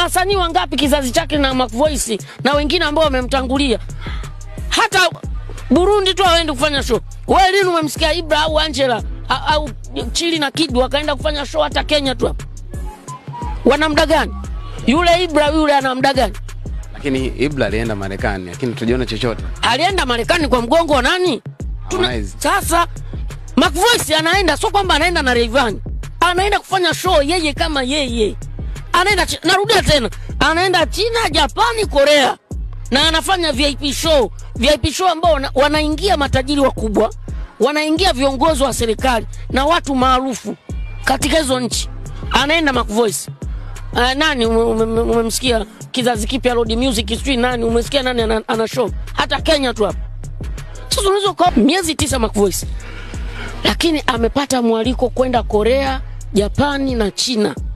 wasanii wangapi kizazi chake na Mac Voice na wengine ambao wamemtangulia. Hata Burundi tu hawaendi kufanya show. Wewe lini umemsikia Ibra au Angela a- au Chili na Kid wakaenda kufanya show hata Kenya tu hapa? Wana muda gani? Yule Ibra yule ana muda gani? Lakini Ibra alienda Marekani, lakini tujiona chochote. alienda Marekani kwa mgongo wa nani? Tuna, Harmonize. sasa Mac Voice anaenda, sio kwamba anaenda na Rayvanny, anaenda kufanya show yeye kama yeye, anaenda Chi- narudia tena, anaenda China, Japani, Korea na anafanya VIP show, VIP show ambao wana, wanaingia matajiri wakubwa, wanaingia viongozi wa serikali na watu maarufu katika hizo nchi. Anaenda Mac Voice. Uh, nani ume- ume- umemsikia kizazi kipya Road Music sijui nani umesikia nani ana, ana show hata Kenya tu hapa. Sasa unaweza ukawa miezi tisa Mac Voice, lakini amepata mwaliko kwenda Korea, Japani na China